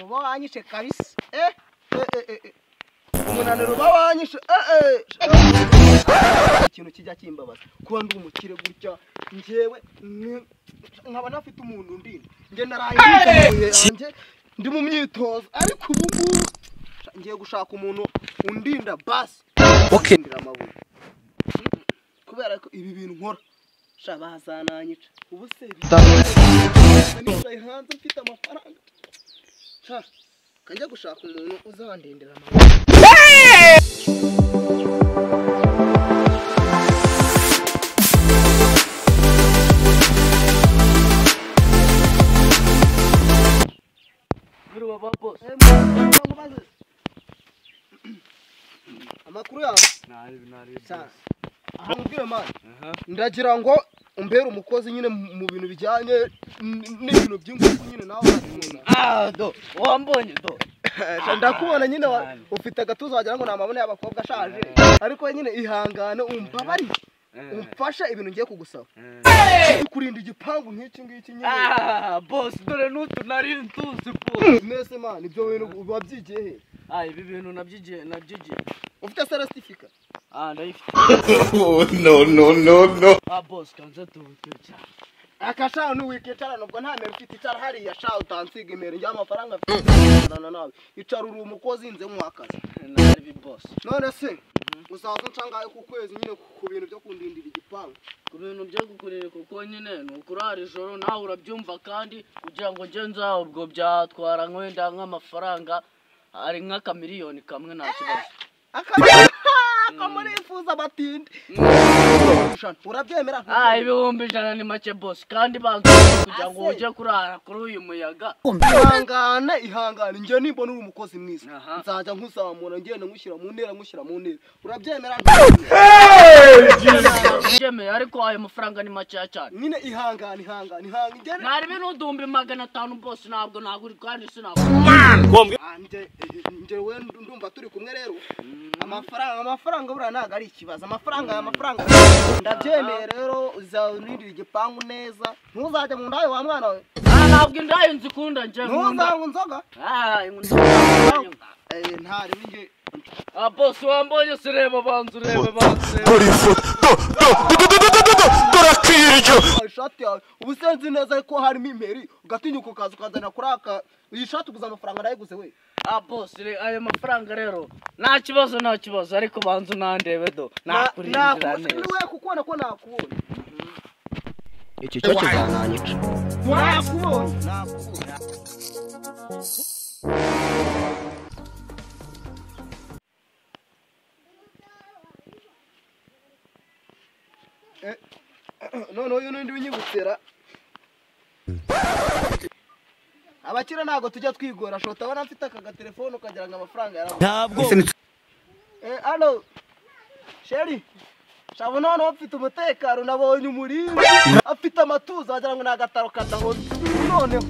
uba wanyishe kabisa eh eh eh, eh umunaniro uba wanyishe eh eh eh. ikintu kijya kimbabaza kuba ndi umukire gutya njyewe ni- nkaba nafite umuntu undinda njye naraye niteguye yanjye ndi mu myitozo ariko ubu ngubu ngiye gushaka umuntu undinda basi Okay. ndira amabuye kubera ko ibi bintu nkora shabaza nanyica ubu se nicaye hanze mfite amafaranga sha kajya gushaka umuntu uzandindira amabuye Biriwe ba boss. Eh, mwana, cyangwa ubaze. amakuru yawe Nari nari. Sha, aha mubwire mani Aha. ndagira ngo umbere umukozi nyine mu mu bintu bijyanye n- n'ibintu by'ingufu nyine nawe urakunda Ah do. Wambonye do. Sha, ndakubona nyine wa- Cyane. ufite agatuza wagira ngo ni amabone y'abakobwa ashaje ariko nyine ihangane umbabari umfashe ibintu ngiye kugusaba kurinda igipangu nk'iki ngiki nyine Ah boss dore n'utu nari ntuzi boss. mwese mani ibyo bintu uba byigiye he Ah ibi bintu nabyigiye nabyigiye. ufite sarasitifika Ah ndayifite. Oh no no no no. Ah boss kanze tubutwe cyane. akashanu wikicara nubwo nta mero ufite icara hariya sha utansiga imero njya amafaranga mfite nawe icara uri umukozi nze mwakazi Nari bi boss. none se uzaza nshangaye ku kwezi nyine ku- ku bintu byo kundindira igipangu Ku bintu byo gukurira kuko nyine ni ukurara ijoro nawe urabyumva kandi kugira ngo njye nzaho ubwo byatwara nk'wenda nk'amafaranga ari nk'akamiliyoni kamwe nta kibazo. akamurifuza batinde urabyemera Ah ibihumbi ijana ni make boss kandi banza kugira ngo ujye kurara kuri uyu muyaga. ihangane ihangane njye nibona uri umukozi mwiza Aha. nzajya nkuzamura ngenda ngushyira mu ntera ngushyira mu ntera urabyemera Byemeye ariko ayo mafaranga ni makeya cyane. nyine ihangane ihangane ihangane njye Nari bino uduhumbi magana atanu boss ntabwo nagura kandi sinagura. Ah, njye- njye we ndumva turi kumwe rero amafaranga amafaranga buriya ntabwo ari ikibazo amafaranga aya mafaranga ndabyemeye rero uzarindira igipangu neza ntuzajya mu ndayo wa mwana we Ah ntabwo indayi nzikunda njye nkunda. ntuzanywa inzoga Ah inkunda. Eh, ntarebe njye Ah boss wambonye sireba banza urebe banza. urebe. Holy foot. Do do do do do do do do. Dorakirjo. Ah, ishati yawe ubu se nzi neza ko harimo imeri ugatinyuka ukaza ukazana kuri aka iyi shati uguze amafaranga nayiguze we Ah boss re- ayo mafaranga rero nta kibazo nta kibazo ariko banza unandebe do nakurindira neza. we kukubona ko nakubonye Iki cyo kizananyica. nakubonye nakubonye Eh, noneho uyu n'undi winyibutira abakire ntabwo tujya twigora shota abona mfite aka gatelefone ukagira ngo amafaranga yarabuze Eh, hano sheri shabu noneho mfite umutekano nabonye umurinzi afite amatuza wagira ngo ni agataro kadahora noneho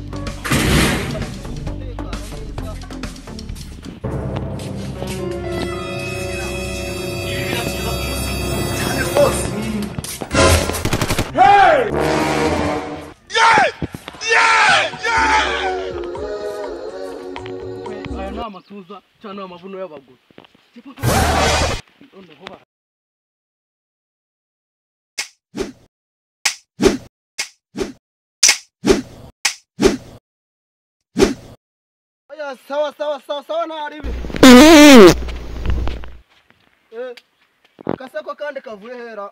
Aya ni amatuza cyangwa ni amabuno y'abagore. Noneho ba- Oya, sawa sawa sawa sawa ntaribi Eh, akaseko kandi kavuye hera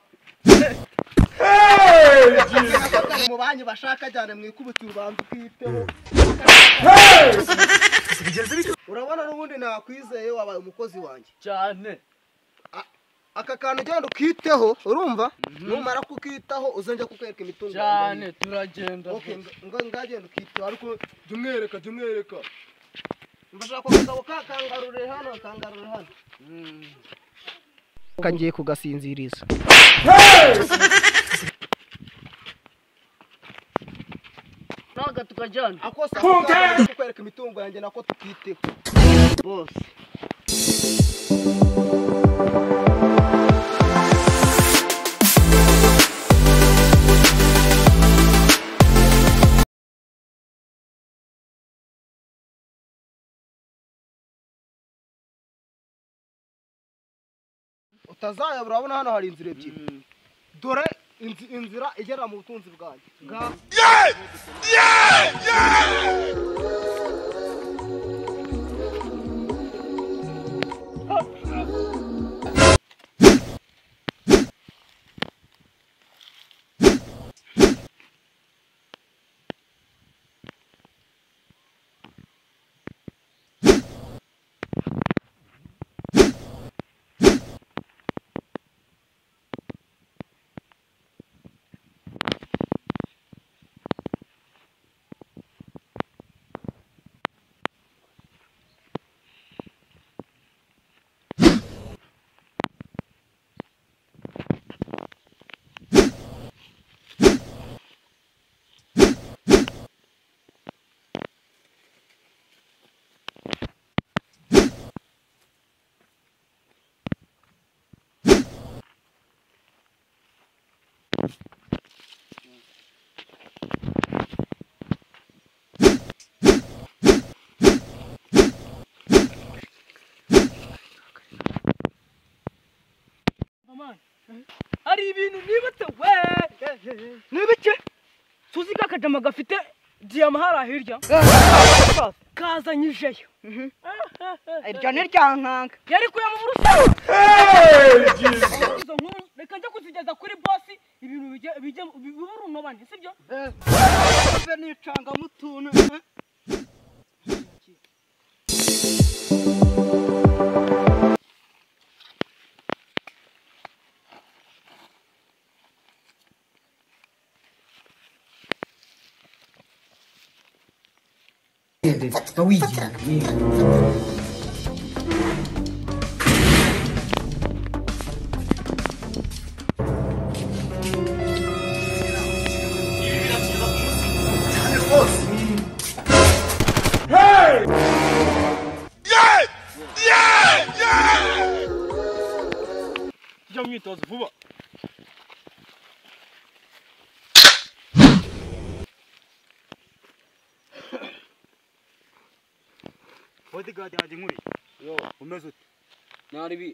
Akaseko kari mu banki bashaka cyane mwikubitse urubanza ukiteho urabona n'ubundi nakwizeye wabaye umukozi wanjye cyane aka kantu genda ukiteho urumva numara kukitaho uzongera kukwereka imitungo cyane turagenda Okay, nga- nga- ngagenda ukiteho ariko jya umwereka jya umwereka mbashaka kugabo kakangarure hano kangarure hano Mm. kagiye kugasinziriza naga tukajyana akosa kukwereka imitungo yanjye nako tukiteho bose utazayabura urabona hano hari inzira ebyiri Mm. dore inzi- inzira igera mu butunzi bwanjye ngaha hari ibintu nibutse we nibike suzi ka kajama gafite diyama hariya hirya kazanyijeyo iryo ni ryankanka yari kuyama burushaho izo nkuru reka njya kuzigeza kuri bosi ibintu bijye bijye biburunobane sibyo mbe nicanga mutuntu tujya mu myitozo vuba bodigadi yanjye nkuriye yo umeze ute Naribi.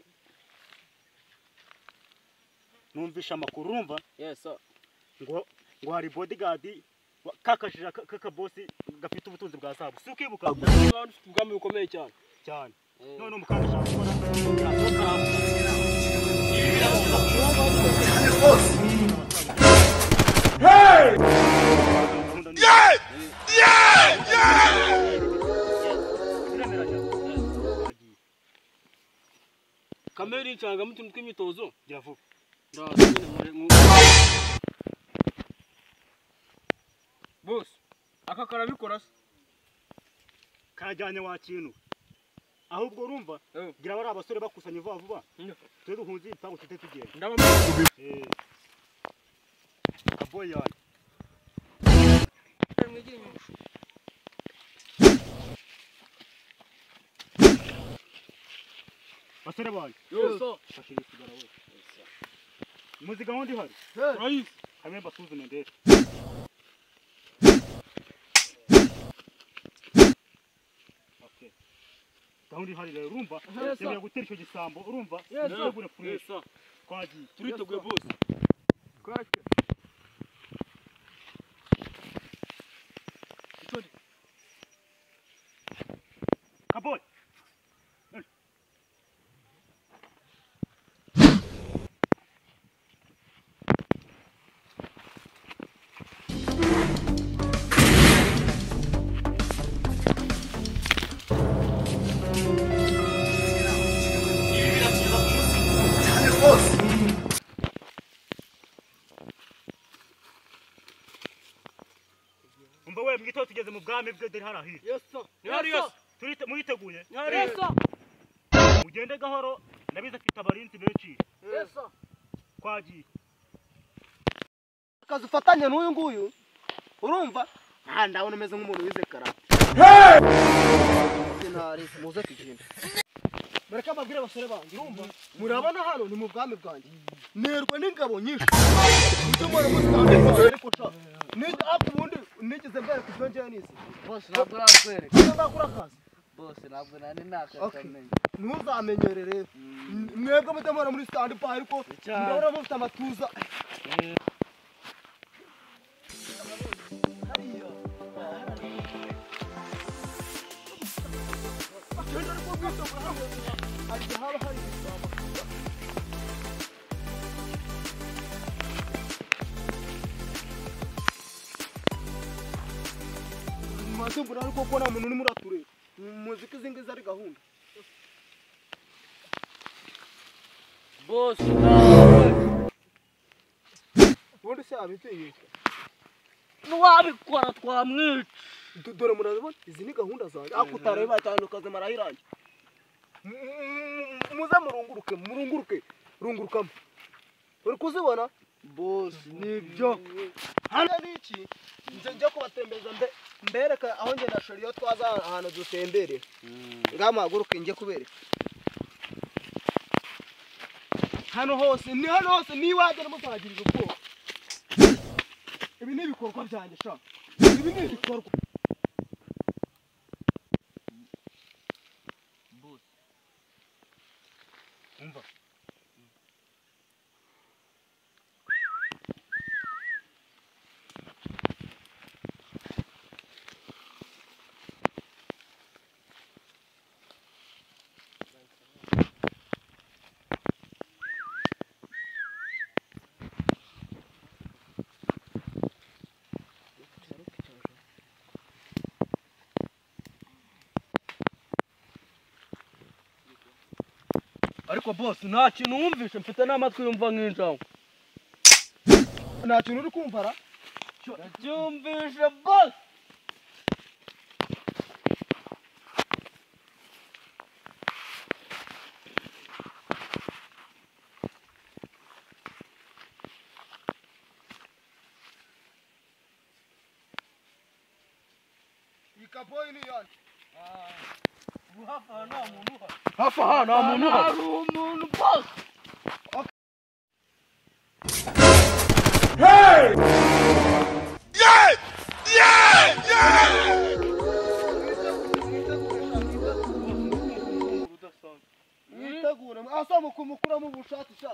numvishe amakuru urumva Yes, sir. ngo ngo hari bodigadi kakajira kakabosi gafite ubutunzi bwa zahabu si ukibuka abantu ufite ubwami bukomeye cyane cyane Eh. none umukanda ushaka gukora kamere y'incanga mutuntu tw'imyitozo jya vuba bose aka karabikora se kajyanye wa kintu ahubwo urumva Eh. gira bari abasore bakusanya vuba vuba Mm. twe duhunze igipangu tujye tugenda ndabamara Eh. kaboyi yanjye basore banjye yose fashe iyi sigara wowe muzi gahunda ihari urayisi hamwe mbasuzume ndebe Okay. gahunda ihari rero urumva Yes, sir. yemeye gutera icyo gisambo urumva Yes, sir. ntiwabure kunesha yose twagiye turiteguye bose kaboyi umva we mwiteho tugeze mu bwami bwe dore hari ahira ntihari yose Turite- muriteguye ntihari yose mugende gahoro ndabizi afite abarinzi benshi twagiye akazi ufatanye n'uyu nguyu urumva aha ndabona umeze nk'umuntu wize karate sinari muze tugende mureke ababwire abasore banjye urumva murabona hano ni mu bwami bwanjye nerwa n'ingabo nyinshi ibyo mbona muzi kandi rwose ariko nshaka nijya hafi ubundi nigeze mbere ku byo njyewe nize Bose ntabwo urakwereka. Iyo nzakora akazi Bose ntabwo ntabwo nari nakakamenye ntuzamenyerere mwebwe mutamara muri sitandi pa ariko ndabona mufite amatuza hariya agenda ari kubwita bwawe ariko haba hari ibisambo mwatubura ariko ko nta muntu urimo uratureba muziko izi ngizi ari gahunda bose nawe ubundi se abitinyuka n'uwabikora twamwica dore murabibona izi ni gahunda zanjye ariko utareba cyane ukaza marayirange muze murunguruke murunguruke rungurukamo uri kuzibona bose nibyo hano n'iki nje njya kubatembereza mbe mbereka aho njye na sheri iyo twaza ahantu dutemberera ngaha muhaguruke njye kubereka hano hose ni hano hose niwagera muzagirira ubwoba ibi ni ibikorwa byanjye sha ibi ni ibikorwa ariko bose nta kintu wumvishe mfite n'amatwi yumva nk'injangwe nta kintu uri kumva ra byumvishe bose ikaboyi ni yanjye hafi aha nta muntu uhari hafi aha nta muntu uhari hari umuntu bose mwitegure asa mukumukuramo ubushake sha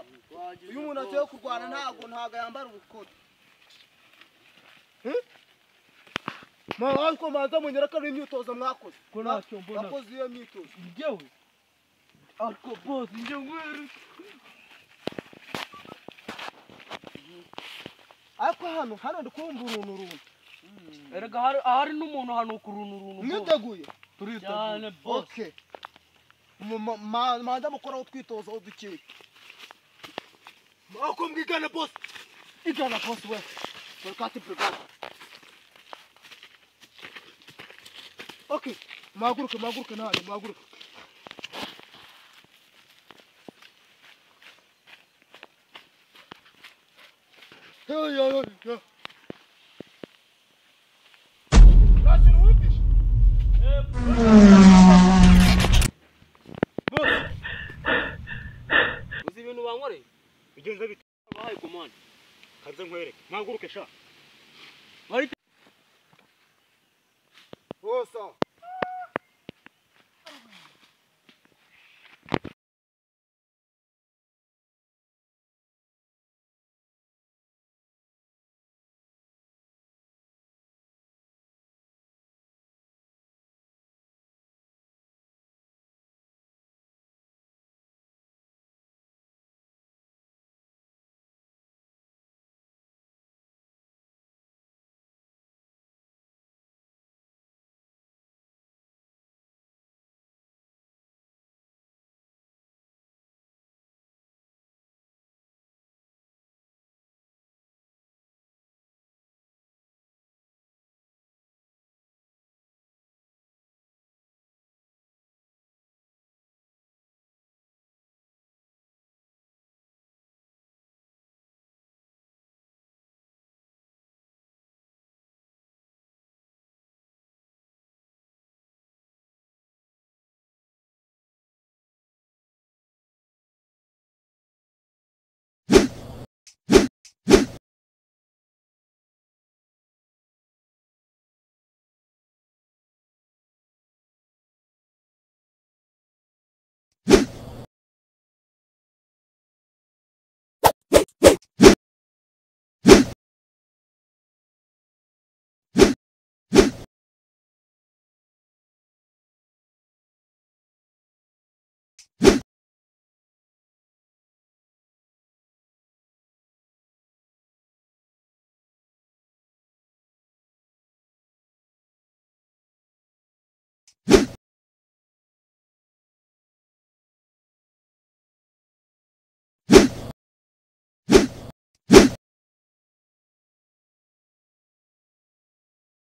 iyo umuntu agiye kurwana ntabwo ntabwo yambara ubukora ariko manza munyere ko ari imyitozo mwakoze ko ntacyo mbona mwakoze iyo myitozo njyewe ariko bose njye ngwere ariko hano hano ndi kumva uruntu runtu erega hari ahari n'umuntu hanuka uruntu uruntu rwose. mwiteguye cyane bose oke Mu- ma- ma- manza mukoraho utwitozo dukeya ariko mwigane bose igana bose we barikati burigade oke muhaguruke muhaguruke ntabwo muhaguruke Hey, yo, yo, yo. Nasıl uyumuş? uzi ibintu bankoreye Bigenze bite? bahaye komande Kanze nkwereke. Mwaguruke sha. Bari- Bosa.